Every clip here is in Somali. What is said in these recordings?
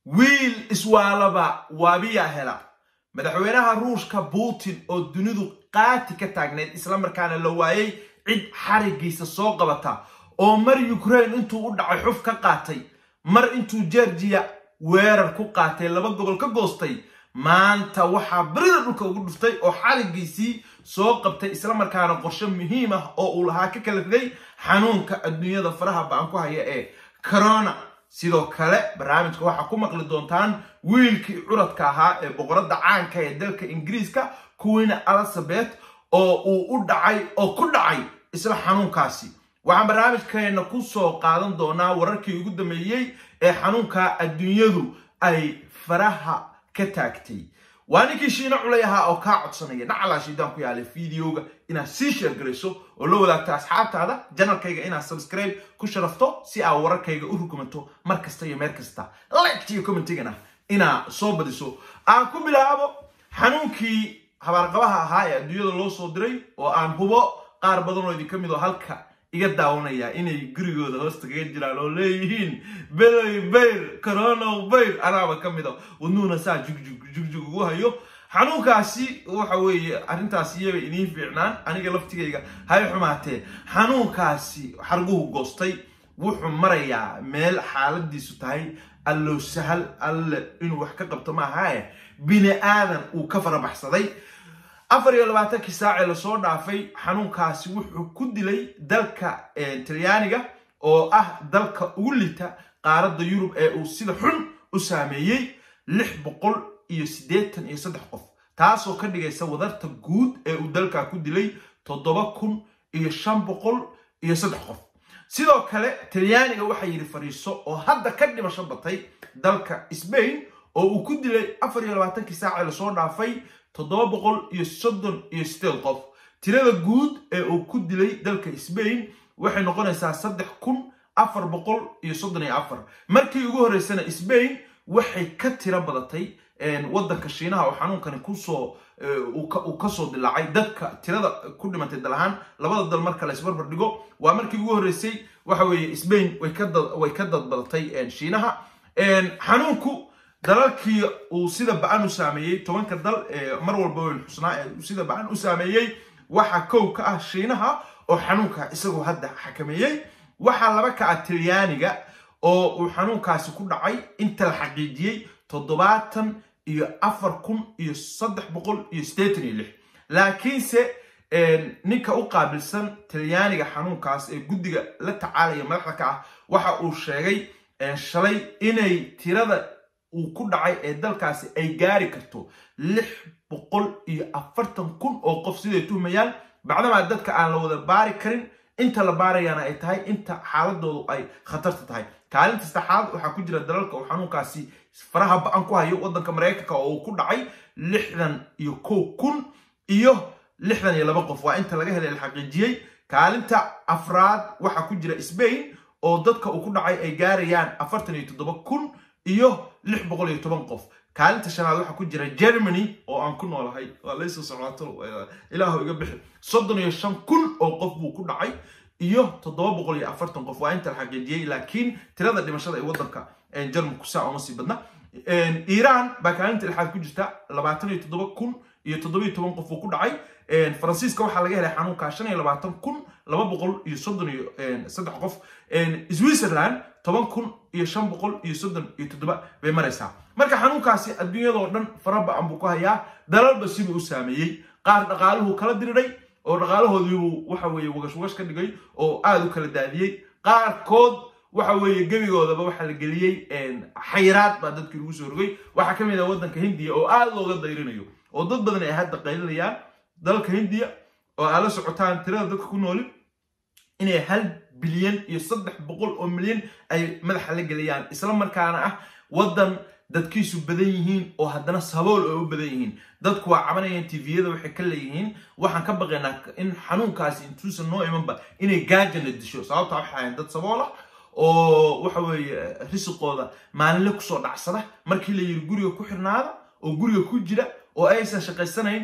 wiil iswaalaba waabiyaa hela madaxweynaha ruushka putin oo dunidu qaati ka taagneyd islamarkaana la waayey cid xarigiisa soo qabata oo mar ukraine intuu u dhacay xuf ka qaatay mar intuu georgiya weerar ku qaatay laba gobol ka goostay maanta waxaa berida dhulka ugu dhuftay oo xarigiisii soo qabtay islamarkaana qorshe muhiim ah oo uu lahaa ka kala riday xanuunka adduunyada faraha ba-an ku haya ee corona sidoo kale barnaamijka waxaa ku maqli doontaan wiilkii curadka ahaa ee boqoradda caanka ee dalka ingiriiska queen elizabeth oo uu u dhacay oo ku dhacay isla xanuunkaasi waxaan barnaamijkeena ku soo qaadan doonaa wararkii ugu dambeeyey ee xanuunka adduunyadu ay faraha ka taagtay waa ninkii shiino culay ahaa oo kaa codsanaya dhacalaa shiidaan ku yaalay videoga inaad sii sheergarayso oo la wadaagto asxaabtaada janalkayga inaad subscribe ku sharafto si aad wararkayga u rukumanto mar kasta iyo meel kasta like iyo commentigana inaad soo badiso aan ku bilaabo xanuunkii habaarqabaha ahaa ee adduunyada loo soo diray oo aan hubo qaar badan oo idinka mid oo halka iga daawanaya inay gurigooda hoosta kaga jiraan oo leeyihiin beloy bayr corono bayr anaaba ka mida wadnuuna saa jugjug jugjug ugu hayo xanuunkaasi waxa weeye arrintaas iyaba idiin fiicnaan aniga laftigayga hay xumaatee xanuunkaasi xarguhu goostay wuxuu marayaa meel xaaladiisu tahay allow sahal alle inuu wax ka qabto maahae bini aadan uu ka farabaxsaday afar iyo labaatankii saacee lasoo dhaafay xanuunkaasi wuxuu ku dilay dalka talyaaniga oo ah dalka ugu lita qaaradda yurub ee uu sida xun u saameeyey lix boqol iyo siddeetan iyo saddex qof taasoo ka dhigaysa wadarta guud ee uu dalka ku dilay toddoba kun iyo shan boqol iyo saddex qof sidoo kale talyaaniga waxaa yidhi fadhiiso oo hadda ka dhimasho batay dalka sbain oo uu ku dilay afar iyo labaatankii saacee lasoo dhaafay toddoba boqol iyo soddon iyo sideed qof tirada guud ee uu ku dilay dalka sbain waxay noqonaysaa saddex kun afar boqol iyo soddon iyo afar markii ugu horreysana sbain waxay ka tiro badatay waddanka shiinaha oo xanuunkani kusoo uu kasoo dilaacay dadka tirada ku dhimatay dal ahaan labada dal marka la isbarbar dhigo waa markii ugu horreysay waxa weeye sbain way ka dadbadatay shiinaha xanuunku dalalkii uu sida ba-an u saameeyey tobanka dal ee mar walba weyn xusnaa ee sida ba-an u saameeyey waxaa kow ka ah shiinaha oo xanuunka isagoo hadda xakameeyey waxaa laba ka ah talyaaniga oo uu xanuunkaasi ku dhacay inta la xaqiijiyey toddobaatan iyo afar kun iyo saddex boqol iyo siddeetan iyo lix laakiinse ninka u qaabilsan talyaaniga xanuunkaas ee guddiga la tacaalaya madaxda ka ah waxa uu sheegay shalay inay tirada uu ku dhacay ee dalkaasi ay gaari karto lix boqol iyo afartan kun oo qof siday tuhmayaan bacdamaa dadka aan la wada baari karin inta la baarayaana ay tahay inta xaaladoodu ay khatarta tahay kaalinta saddexaad waxaa ku jira dalalka uu xanuunkaasi faraha ba-an ku hayo waddanka maraykanka oo uu ku dhacay lixdan iyo kow kun iyo lixdan iyo laba qof waa inta laga helay la xaqiijiyey kaalinta afraad waxaa ku jira sbain oo dadka uu ku dhacay ay gaarayaan afartan iyo toddoba kun iyo lix boqol iyo toban qof kaalinta shanaad waxaa ku jira germany oo aan ku noolahay waa laysoo socdaato ilaahu iga bixi soddon iyo shan kun oo qof buu ku dhacay iyo toddoba boqol iyo afartan qof waa inta la xaqiijiyey laakiin tirada dhimashada ee waddanka jarmalku saa uma sii badna iiraan baa kaalinta lixaad ku jirta labaatan iyo toddoba kun iyo toddoba iyo toban qof buu ku dhacay faransiiska waxaa laga helay xanuunka shan iyo labaatan kun laba boqol iyo soddon iyo saddex qof switzerland toban kun iyo shan boqol iyo soddon iyo toddoba bay maraysaa marka xanuunkaasi adduunyadoo dhan faraba-an buu ku hayaa dalalba sibuu u saameeyey qaar dhaqaaluhu kala diriray oo dhaqaalahoodiibuu waxa weeye wagash wagash ka dhigay oo aada u kala daadiyey qaarkood waxa weeye gebigoodaba waxaa la geliyey xayiraad baa dadkii lagu soo rogay waxaa ka mid ah waddanka hindiya oo aada looga dayrinayo oo dad badan ay hadda qaylinayaan dalka hindiya oo aad la socotaan tirada dadka ku nooli inay hal bilyan iyo saddex boqol oo milyan ay madaxa la geliyaan isla markaana ah waddan dadkiisu badan yihiin oo haddana sabool oo u badan yihiin dadku waa cabanayaan tviyada waxay ka leeyihiin waxaan ka baqaynaa in xanuunkaasi intuusan noo imanba inay gaajana disho sababta waxay ahayn dad sabool ah oo waxa weeye risiqooda maalinle kusoo dhacsada markii la yiri guriga ku xirnaada oo guriga ku jira oo aysan shaqaysanayn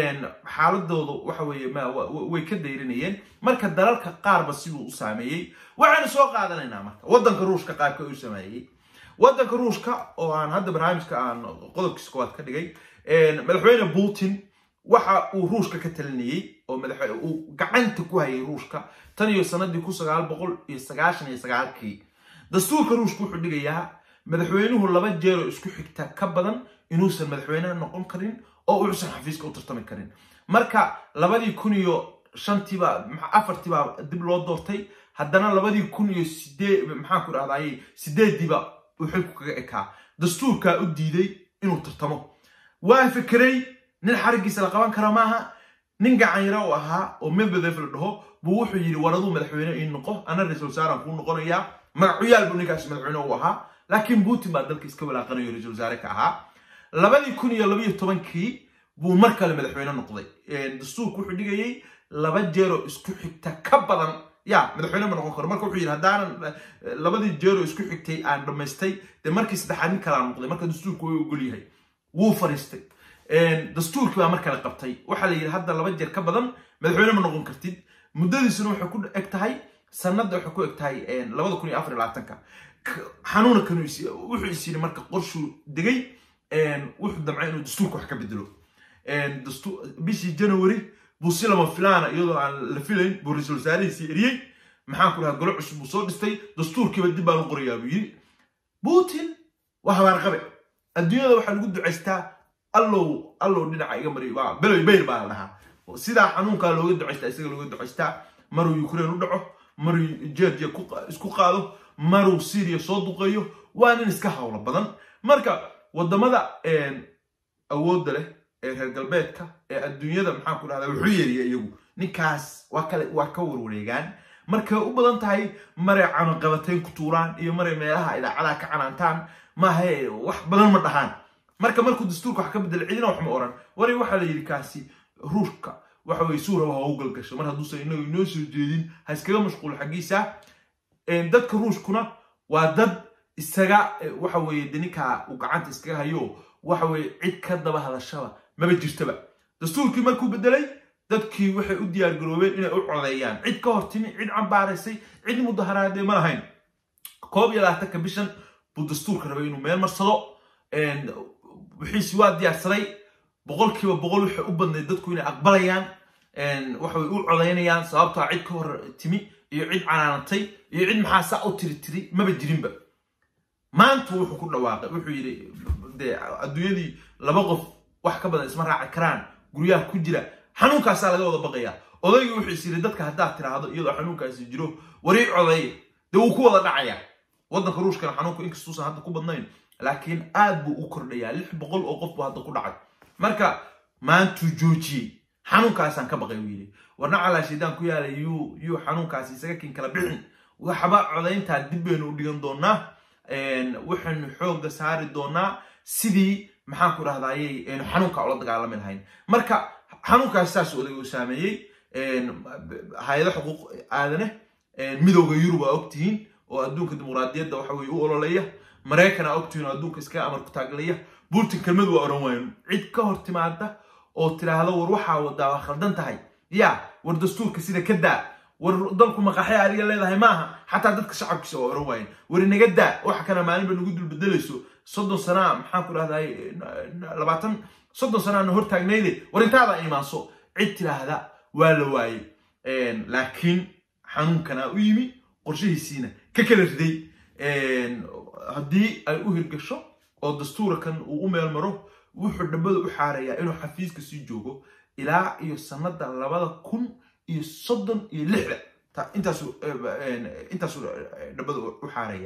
xaaladoodu waxa weeye way ka dayrinayeen marka dalalka qaarba siduu u saameeyey waxaynu soo qaadanaynaa marka waddanka ruushka qaabka u sameeyey waddanka ruushka oo aan hadda barnaamijka aan qodobkiisa koowaad ka dhigay madaxweyne putin waxa uu ruushka ka talinayey oo uu gacanta ku hayay ruushka tan iyo sanadii kun sagaal boqol iyo sagaashan iyo sagaalkii dastuurka ruushka wuxuu dhigayaa madaxweynuhu laba jeeroo isku xigta ka badan inuusan madaxweynaha noqon karin oo uusan xafiiska u tartami karin marka labadii kun iyo shantiiba afartiibaa dib loo doortay haddana labadii kun iyo sideed maxaan ku dhahdaye sideediiba wuxuu ku kaga ekaa dastuurkaa u diiday inuu tartamo waa fikiray nin xarigiisa la qaban kara maaha nin gacanyaro u ahaa oo medvedev la dhaho buu wuxuu yidhi waraduu madaxweyne ii noqo ana ra-isul wasaaraan kuu noqonayaa magacuyaal buu ninkaas madaxweyne u ahaa laakiin putin baa dalka iska walaaqanayo ra-isul wasaare ka ahaa labadii kun iyo labaiyo tobankii buu mar kale madaxweyne noqday dastuurku wuxuu dhigayey laba jeeroo isku xigta ka badan ya madaxweyne ma noqon karo marka wuxuu yidhi haddaanan labadii jeeroo isku xigtay aan dhammaystay dee markii saddexaad nin kalaa noqday marka dastuurku way ogol yahay wuu fariistay dastuurkii baa mar kale qabtay waxaa la yidhi hadda laba jeer ka badan madaxweyne ma noqon kartid muddadiisuna waxay ku eg tahay sanadda waxay ku eg tahay labada kun iyo afar iyo labaatanka xanuuna kanu wuxuu is yidhi marka qorshuu degay wuxuu damcay inuu dastuurka wax ka bedelo bishii january buu si lama filaana iyadoo aan la filayn buu ra-isul wasaarihiisii eriyey maxaan ku dhahaa golo cusub buu soo dhistay dastuurkiiba dib baan u qorayaa buu yidhi putin waa habaarqabe adduunyada waxaa lagu ducaystaa allow allow dhinaca iga mari beloy bayr baa la dhahaa sidaa xanuunkaa looga ducaystaa isaga looga ducaystaa maruu ukraine u dhaco maruu georgia isku qaado maruu syria soo duqeeyo waa nin iska hawlo badan marka wadamada awoodda leh ee reer galbeedka ee adduunyada maxaan ku dhahdaa wuxuu yeeriya iyagu ninkaas waa kale waa ka warwareegaan markay u badan tahay maray canoqabatayn ku tuuraan iyo maray meelaha idaacadaha ka canaantaan maahae wax badan ma dhahaan marka markuu dastuurka wax ka bedela cidina wax ma oran wari waxaa la yidhi kaasi ruushka waxa weye suuraba ha u galgasho mar hadduusan inagu inoo soo jeedin ha iskaga mashquulo xaggiisa dadka ruushkuna waa dad isaga waxa weye de ninkaa uu gacanta iskaga hayo waxa weye cid ka daba hadashaba maba jirtaba dastuurkii markuu bedelay dadkii waxay u diyaar garoobeen inay u codeeyaan cid ka hor timi cid cambaaraysay cid mudaharaadee ma lahayn koob iyo labaatanka bishan buu dastuurka rabay inuu meel marsado wixiisi waa diyaarsaday boqolkiiba boqol waxay u badnayd dadku inay aqbalayaan waxay u codaynayaan sababtaa cid ka hor timi iyo cid canaanatay iyo cid maxaa saa u tiri tiri maba jirinba maanta wuxuu ku dhawaaqay wuxuu yidhi dee adduunyadii laba qof wax ka badan isma raaci karaan guryaha ku jira xanuunkaasaa laga wada baqayaa odaygii wuxuu is yidhi dadka haddaad tiraahdo iyadoo xanuunkaasi jiro warii codeeye dee wuu ku wada dhacayaa waddanka ruushkana xanuunku inkastuusan hadda ku badnayn laakiin aad buu u kordhayaa lix boqol oo qof buu hadda ku dhacay marka maantuu joojiyey xanuunkaasaan ka baqay buu yidhi warna calaa shaydaan ku yaalay yuu yuu xanuunkaasi isaga kin kala bixin waxba codayntaa dib baynu u dhigan doonaa waxaynu xoogga saari doonaa sidii maxaan ku dhahdaayey aynu xanuunka ula dagaalami lahayn marka xanuunkaas saas oday uu saameeyey hay-ado xuquuq aadane midowda yurub aa ogtihiin oo adduunka dimuqraadiyadda waxa weye u ololeya maraykan aa ogtihiin oo adduunka iskaga amar ku taaglaya putin kelmad waa odhan waayo cid ka hor timaada oo tiraahdo war waxaa wadaa waa khaldan tahay ya war dastuurka sida ka daa war dalku maqaxya adiga leedahay maaha xataa dadka shacabkiisa waa oran waayeen war inaga daa waxa kana maalinba nagu dulbedelayso soddon sanaa maxaan ku dhahday labaatan soddon sanaana hor taagnayde war intaada imaanso cid tiraahda waa la waayey laakiin xanuunkanaa u yimi qorshihiisiina ka kala riday haddii ay u hirgasho oo dastuurakan uu u meel maro wuxuu dhambada u xaarayaa inuu xafiiska sii joogo ilaa iyo sanada labada kun iyo soddon iyo lixda intaasu intaasu dhambada u xaaraya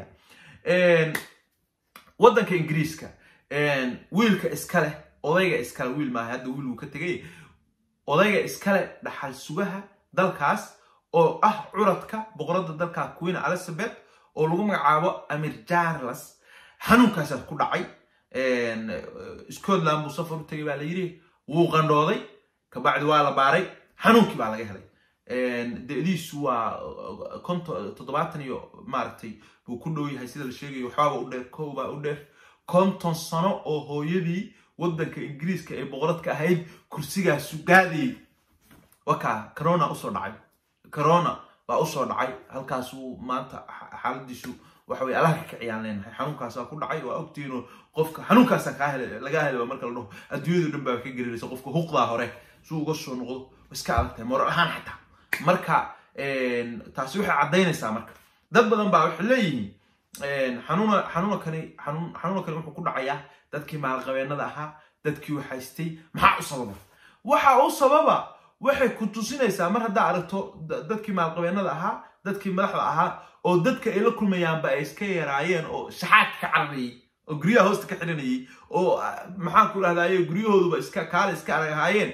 waddanka ingiriiska wiilka iskale odayga iskale wiil maaha hadda wiil uu ka tegay odayga iskale dhaxal sugaha dalkaas oo ah curadka boqoradda dalka queen elizabeth oo lagu magacaabo amir charles xanuunkaasaa ku dhacay scotland buu safar u tegay baa la yidhi wuu qandhooday kabacdi waa la baaray xanuunkii baa laga helay de-diisu waa toddobaatan iyo maaragtay buu ku dhow yahay sida la sheegayo waxbaaba u dheer kow baa u dheer konton sano oo hooyadii waddanka ingiriiska ee boqoradka ahayd kursigaasu gaadayay wakaa corona usoo dhacay corona baa usoo dhacay halkaasuu maanta xaaladiisu waxa weye allaha ka kiciyaan leenahay xanuunkaasaa ku dhacay waa ogtiinoo qofka xanuunkaasaa kaa hele lagaa helay marka la dhaho adduunyadu dhan baa ka gelinaysa qofka huqdaa hore suu uga soo noqdo iska adag tahay moral ahaan xataa marka taasi waxay caddaynaysaa marka dad badan baa waxay leeyihiin xanuuna xanuunkani xanuun xanuunkani wuxuu ku dhacayaa dadkii maalqabeennada ahaa dadkii waxaystay maxaa u sababa waxa u sababa waxay ku tusinaysaa mar haddaa aragto dadkii maalqabeennada ahaa dadkii madaxda ahaa oo dadka ay la kulmayaanba ay iska yaraayeen oo shaxaadka ka cararayay oo guryaha hoosta ka xiranayay oo maxaan ku dhahdaye guryahooduba iska kaale iska arag ahaayeen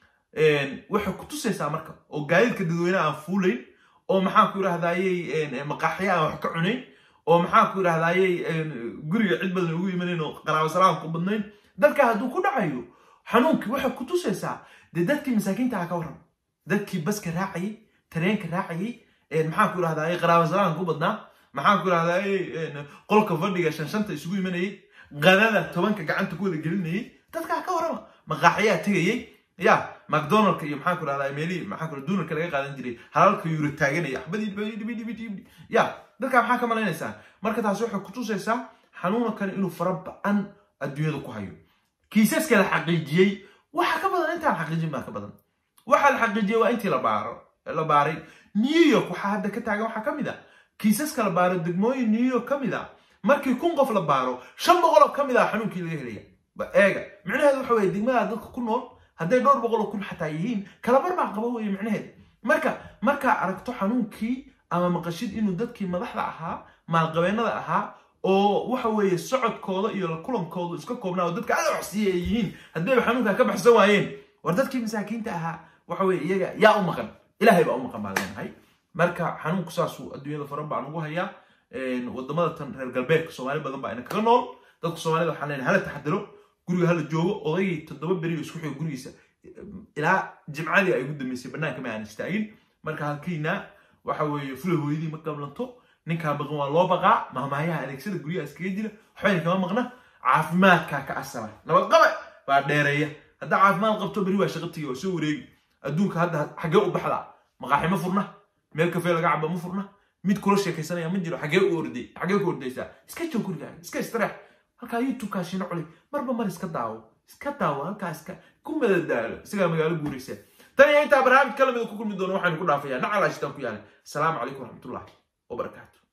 waxay ku tusaysaa marka oo gaadiidka dadweynaha aan fuulayn oo maxaan ku idhahdayey maqaaxya aan wax ka cunayn oo maxaan ku idhahdayey guriga cid badan ugu imanayn oo qaraabo salaam ku badnayn dadka hadduu ku dhacayo xanuunkii waxay ku tusaysaa dee dadkii masaakiinta aha ka warram dadkii baska raacayay tareenka raacayay maxaan ku idhahdaye qaraabo salaam ku badnaa maxaan ku idhahdaye qolka fadhiga shan shanta isugu imanayay qadada tobanka gacanta ku wada gelinayay dadkaa ka warrama maqaaxyaa tegayay ya macdonaldka iyo maxaan ku dhahdaa meelihii maxaan ku dunarka laga qaadan jiray halalka yuro taaganaya axbadii ya dadkaa maxaa ka malaynaysaa marka taasi waxay kutusaysaa xanuunkan inuu fara ba-an adduunyada ku hayo kiisaska la xaqiijiyey waxa ka badan intaan xaqiijin baa ka badan waxa la xaqiijiyey waa intii la baaro la baaray new york waxaa hadda ka taagan waxaa ka mid a kiisaska la baaro degmooyin new york ka mid a markii kun qof la baaro shan boqoloo ka mid a xanuunkii laga helaya eega micnaheedu waxa weye degmada dadka ku nool hadday dhowr boqoloo kun xataa yihiin kalabar baa qaba weye micnaheed marka markaa aragto xanuunkii ama maqashid inuu dadkii madaxda ahaa maalqabeennada ahaa oo waxa weeye socodkooda iyo la kulankooda iska koobnaa oo dadka aada waxsiiya ay yihiin haddayba xanuunkaa ka baxsan waayeen war dadkii masaakiinta ahaa waxa weye iyaga yaa u maqan ilaahay baa u maqan baan leenahay marka xanuunku saasuu adduunyada fara baan ugu hayaa wadamada tan reer galbeedka soomaali badan baa ina kaga nool dadka soomaalida waxaan leenahay hala taxadiro guriga hala joogo odaygii toddoba beri oo isku xigo gurigiisa ilaa jimcadii ay ugu dambeysay bannaanka ma aan istaagin marka halkiina waxa weeye fula hooyadii ma qablanto ninkaa baqan waa loo baqaa mahmaayaha adeegsada guryaha iskaga jira waxbayna kama maqna caafimaadkaa ka asala nabadqabe baa dheereeya haddaa caafimaad qabto beri waa shaqatiga waa soo wareegi adduunka hadda xaggee u baxda maqaaxi ma furna meel kafee laga caba ma furna mid kula sheekaysanaya ma jiro xaggee u orday xaggee ku ordaysaa iska joog gurigaaga iska istareex halkaa youtubeka shino culi marba mar iska daawo iska daawo halkaa iska ku madadaalo isagaa magaalo guuraysa tan iyo intaa barnaamij kala mida ku kulmi doono waxaynu ku dhaafayaa nacala shitaan ku yaalay asalaamu calaykum waraxmatullahi wabarakaatu